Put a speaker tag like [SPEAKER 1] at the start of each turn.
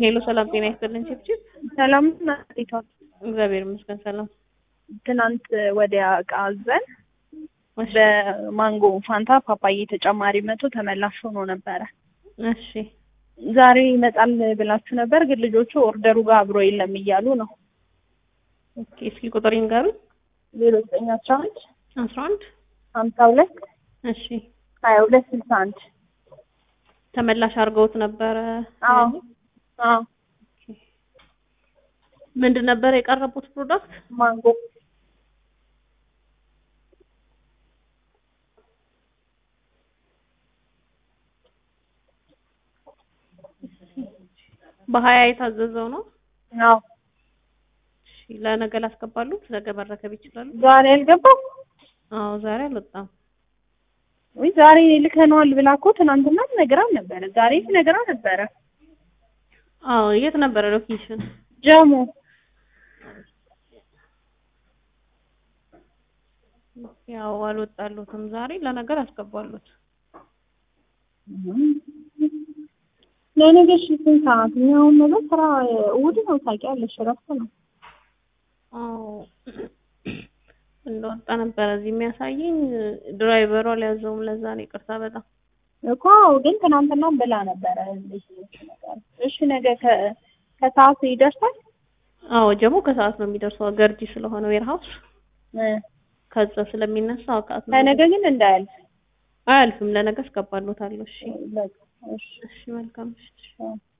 [SPEAKER 1] ሄሎ ሰላም ጤና ይስጥልን ችብችብ።
[SPEAKER 2] ሰላም ናት።
[SPEAKER 1] እግዚአብሔር ይመስገን ሰላም።
[SPEAKER 2] ትናንት ወዲያ እቃ አዘን
[SPEAKER 1] እሺ
[SPEAKER 2] በማንጎ ፋንታ ፓፓዬ ተጨማሪ መቶ ተመላሽ ሆኖ ነበረ።
[SPEAKER 1] እሺ
[SPEAKER 2] ዛሬ ይመጣል ብላችሁ ነበር፣ ግን ልጆቹ ኦርደሩ ጋር አብሮ የለም እያሉ ነው።
[SPEAKER 1] ኦኬ እስኪ ቁጥር ይንገሩኝ።
[SPEAKER 2] ዜሮ ዘጠኝ አስራ አንድ
[SPEAKER 1] አስራ አንድ
[SPEAKER 2] ሀምሳ ሁለት
[SPEAKER 1] እሺ
[SPEAKER 2] ሀያ ሁለት ስልሳ አንድ
[SPEAKER 1] ተመላሽ አድርገውት ነበረ።
[SPEAKER 2] አዎ አዎ
[SPEAKER 1] ምንድን ነበር የቀረቡት ፕሮዳክት?
[SPEAKER 2] ማንጎ
[SPEAKER 1] በሀያ የታዘዘው ነው።
[SPEAKER 2] አዎ
[SPEAKER 1] እሺ ለነገ ላስገባሉ። ነገ መረከብ ይችላሉ።
[SPEAKER 2] ዛሬ አልገባም
[SPEAKER 1] አዎ ዛሬ አልወጣም።
[SPEAKER 2] ወይ ዛሬ ልከነዋል ብላ እኮ ትናንትና ነግራን ነበረ። ዛሬ ነግራ ነበረ።
[SPEAKER 1] አዎ የት ነበረ ሎኬሽን?
[SPEAKER 2] ጀሙ
[SPEAKER 1] ያው አልወጣሉትም። ዛሬ ለነገር አስገባሉት።
[SPEAKER 2] ለነገ እሺ ስንት ሰዓት? እኛ አሁን ነገ ስራ እሑድ ነው ታውቂያለሽ፣ እረፍት ነው።
[SPEAKER 1] አዎ እንደወጣ ነበረ እዚህ የሚያሳየኝ። ድራይቨሩ አልያዘውም። ለዛ ነው ይቅርታ በጣም
[SPEAKER 2] እኮ ግን ትናንትና ብላ ነበረ። እሺ ነገ ከ- ከሰዓት ይደርሳል።
[SPEAKER 1] አዎ ጀሞ ከሰዓት ነው የሚደርሰው። ገርጂ ስለሆነ ዌርሃውስ
[SPEAKER 2] እ
[SPEAKER 1] ከዛ ስለሚነሳ አውቃት ነው።
[SPEAKER 2] ከነገ ግን እንዳያልፍ።
[SPEAKER 1] አያልፍም። ለነገ አስገባሎታለሁ። እሺ
[SPEAKER 2] በቃ እሺ
[SPEAKER 1] እሺ መልካም እሺ
[SPEAKER 2] እ